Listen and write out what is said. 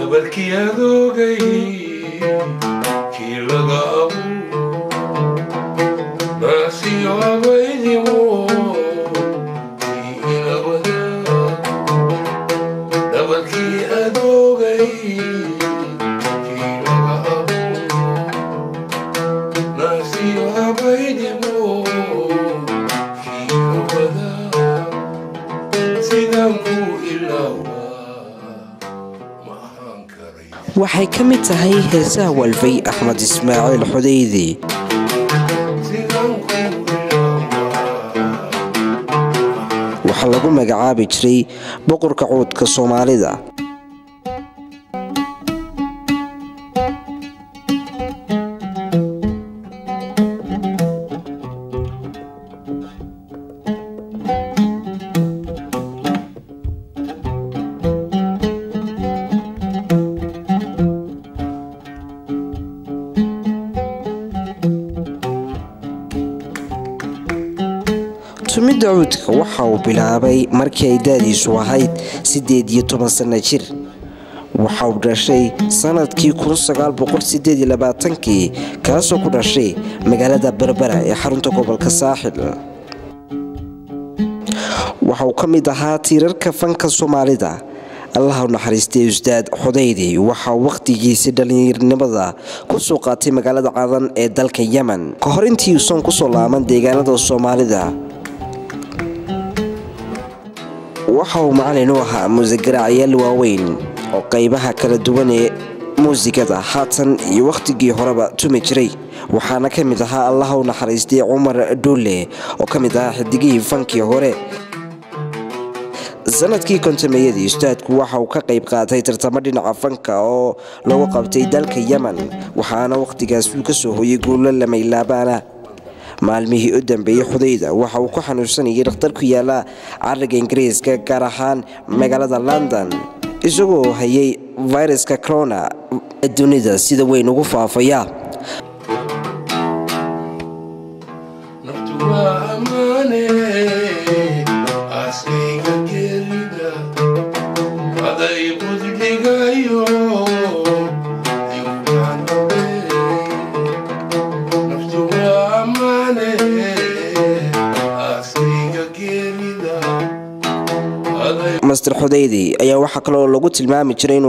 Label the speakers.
Speaker 1: dhabarkii adoogay kii laga abu naasiyo abaydimo kii ina wadaa dhabarkii adoogay kii laga abu naasiyo abaydimo kii ina wadaa sidaan ku ilaawaa ma ahaan karay
Speaker 2: waxay ka mid tahay heesaha walfay axmed ismaaciil xudeydi
Speaker 1: sidaan ku ilaawaa
Speaker 2: waxaa lagu magacaabi jiray boqorka cuudka soomaalida tumidda cuudka waxa uu bilaabay markii ay daadiisu ahayd siddeed iyo toban sanno jir waxa uu dhashay sannadkii kii kaasoo ku dhashay magaalada berbera ee xarunta gobolka saaxil waxa uu ka mid ahaa tiirarka fanka soomaalida allaha u naxariistay ustaad xudaydi waxaa wakhtigiisii dhallinyarnimada ku soo qaatay magaalada cadan ee dalka yemen ka hor intii uusan kusoo laaban deegaanada soomaalida waxa uu macalin u ahaa muusiggaraacayaal waaweyn oo qaybaha kala duwan ee muusigada haatan iyo wakhtigii horeba tumi jiray waxaana ka mid ahaa allaha u naxariistay cumar dhuule oo ka mid ahaa xidigihii fankii hore sanadkii kontameeyadii ustaadku waxa uu ka qayb qaatay tartamo dhinaca fanka oo lagu qabtay dalka yemen waxaana wakhtigaas uu ka soo hoyay guulo lamaylaabana maalmihii u dambeeyey xudayda waxa uu ku xanuunsanayay dhakhtar ku yaala cariga ingiriiska gaar ahaan magaalada london isagoo hayay viruska corona dunida sida weyn ugu faafaya
Speaker 1: naftu waa ammaane aasayga geerida aday budligayo igudhanabe naftu waa ammaane aasayga geerida aday
Speaker 2: master xudaydi ayaa waxaa kaloo lagu tilmaami jiray inuu